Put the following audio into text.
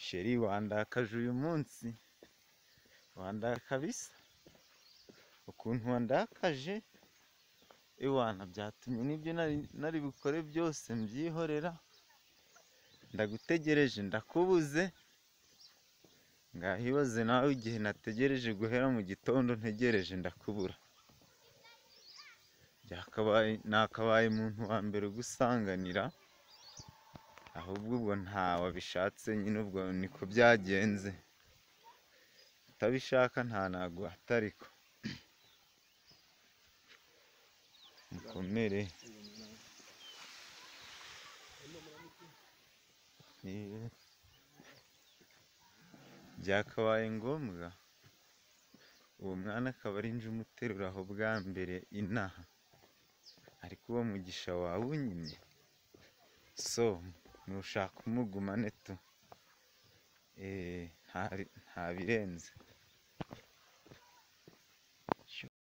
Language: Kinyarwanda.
Sheri wandakaje uyu munsi, wandakaje kabisa, ukuntu wandakaje, ewana byatumye n'ibyo nari bukore byose mbyihorera, ndagutegereje ndakubuze, ngaho ibaze nawe igihe nategereje guhera mu gitondo ntegereje ndakubura, nakabaye umuntu wa mbere ugusanganira, ahubwo ubwo nta wabishatse nyine ubwo niko byagenze, utabishaka nta naguhata ariko mukomere. Byakabaye ngombwa uwo mwana akaba ari njye umuterura aho bwa mbere inaha, ariko uwo mugisha wawunyimye so nushaka umugumane tu ntabirenze.